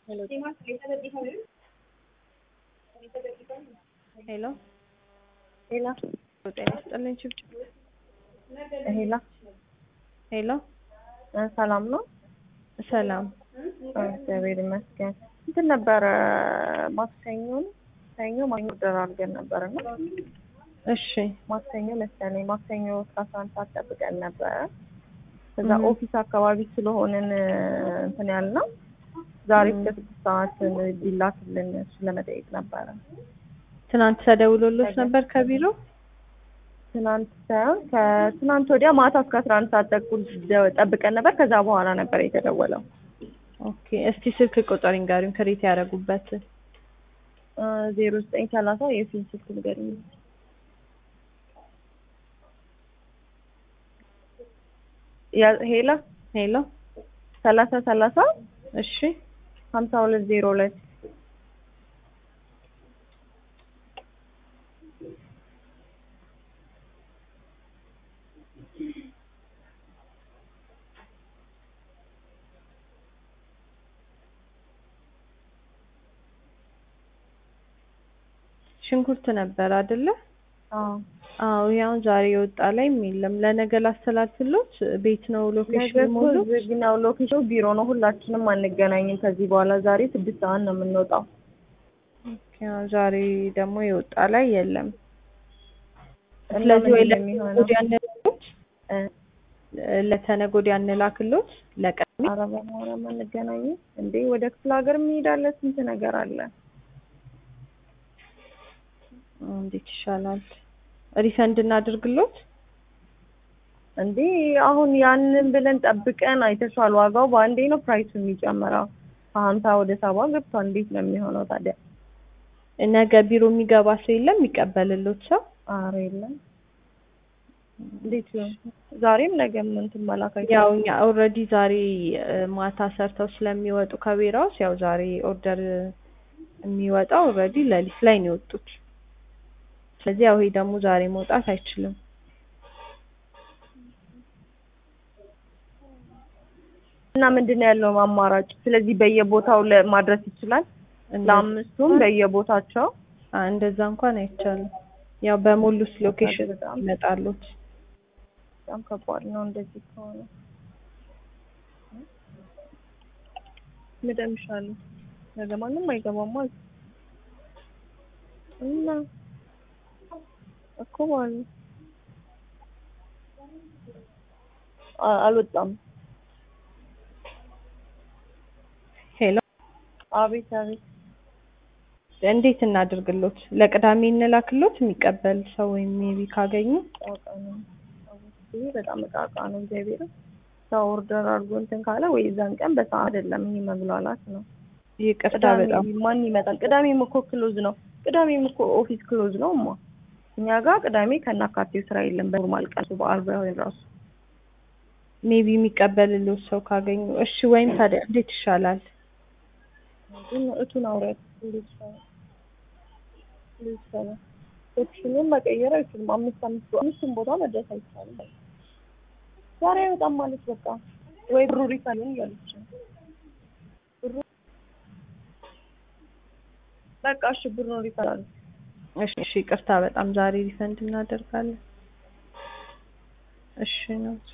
ሄሎ ሄላ ጤና ይስጥልኝ ችብችብ ሄላ ሄሎ እ ሰላም ነው? ሰላም እግዚአብሔር ይመስገን። እንትን ነበረ ማክሰኞ ነው ሰኞ ማክሰኞ ኦርደር አድርገን ነበር እና እሺ ማክሰኞ መሰለኝ ማክሰኞ እስከ አስራ አንድ ሰዓት ጠብቀን ነበረ። ከዛ እህ። ኦፊስ አካባቢ ስለሆንን እንትን ያልነው ዛሬ እስከ ስድስት ሰዓት ቢላክልን እሱ ለመጠየቅ ነበረ። ትናንት ተደውሎሎች ነበር ከቢሮ ትናንት ሳይሆን ከትናንት ወዲያ ማታ እስከ አስራ አንድ ሰዓት ተኩል ደ- ጠብቀን ነበር። ከዛ በኋላ ነበር የተደወለው። ኦኬ እስቲ ስልክ ቁጥር ይንገሩኝ ክሬት ያደረጉበት ዜሮ ዘጠኝ ሰላሳ የፊልም ስልክ ንገሪኝ። ያ- ሄላ ሄሎ ሰላሳ ሰላሳ እሺ ሀምሳ ሁለት ዜሮ ሁለት ሽንኩርት ነበር አይደለ አዎ አዎ ያው ዛሬ የወጣ ላይም የለም ለነገ ላስተላልፍሎት ቤት ነው ነገ ሎኬሽን እኮ ሙሉ ዝግ ነው። ሎኬሽኑ ቢሮ ነው። ሁላችንም አንገናኝም ከዚህ በኋላ። ዛሬ ስድስት ሰዓት ነው የምንወጣው። ያው ዛሬ ደግሞ የወጣ ላይ የለም እና ስለዚህ ወይ ምንድን ነው የሚሆነው? ለተነገ ወዲያ እንላክሎት እ ለተነገ ወዲያ እንላክሎት ለቀሚ ኧረ በማርያም አንገናኝም እንዴ! ወደ ክፍለ ሀገር እንሄዳለን። ስንት ነገር አለ። እንዴት ይሻላል ሪፈንድ እናድርግሎት እንዴ አሁን ያንን ብለን ጠብቀን አይተሻል። ዋጋው በአንዴ ነው ፕራይሱ የሚጨምረው ከሀምሳ ወደ ሰባ ገብቷል። እንዴት ነው የሚሆነው ታዲያ? ነገ ቢሮ የሚገባ ሰው የለም የሚቀበልሎት ሰው ኧረ የለም። እንዴት ይሆን? ዛሬም ነገም እንትን መላክ አይቻልም። ያው እኛ ኦልሬዲ ዛሬ እ፣ ማታ ሰርተው ስለሚወጡ ከቢራውስ ያው ዛሬ ኦርደር የሚወጣው ኦልሬዲ ሌሊት ላይ ነው የወጡት። ስለዚህ ያው ይሄ ደግሞ ዛሬ መውጣት አይችልም። እና ምንድን ነው ያለው አማራጭ? ስለዚህ በየቦታው ለማድረስ ይችላል። እንደ- ለአምስቱም በየቦታቸው አ፣ እንደዛ እንኳን አይቻልም። ያው በሞሉት ሎኬሽን በጣም ይመጣሉት። በጣም ከባድ ነው እንደዚህ ከሆነ። ምደም ይሻላል። ነገ ማንም አይገባም ማለት እና እኮ ማለት ነው። አ- አልወጣም። ሄሎ አቤት አቤት። እንዴት እናድርግሎት? ለቅዳሜ እንላክሎት የሚቀበል ሰው ወይም ሜቢ ካገኙ ጣጣ ነው። ይሄ በጣም እቃቃ ነው። እግዚአብሔር ሰው ኦርደር አድርጎ እንትን ካለ ወይ እዛን ቀን በሰዓት አይደለም። ይሄ መብላላት ነው። ይቅርታ ቅዳሜ በጣም ማን ይመጣል? ቅዳሜም እኮ ክሎዝ ነው። ቅዳሜም እኮ ኦፊስ ክሎዝ ነው። እማ እኛ ጋር ቅዳሜ ከናካቴው ስራ የለም። በኖርማል ቀን በዓል ባይሆን ራሱ ሜቢ የሚቀበልሎት ሰው ካገኙ እሺ። ወይም ታዲያ እንዴት ይሻላል? ግን እቱን አውሪያት እንዴት ይሻላል? እንዴት ይሻላል? ኦፕሽኑን መቀየር አይችልም። አምስት አምስት አምስቱም ቦታ መድረስ አይቻልም። ዛሬ አይወጣም ማለት በቃ ወይ ብሩ ሪፋንድ እያለች ነው። ብሩ በቃ እሺ ብሩን ሪፋንድ እሺ እሺ፣ ይቅርታ በጣም ዛሬ ሪፈንድ እናደርጋለን። እሺ ነው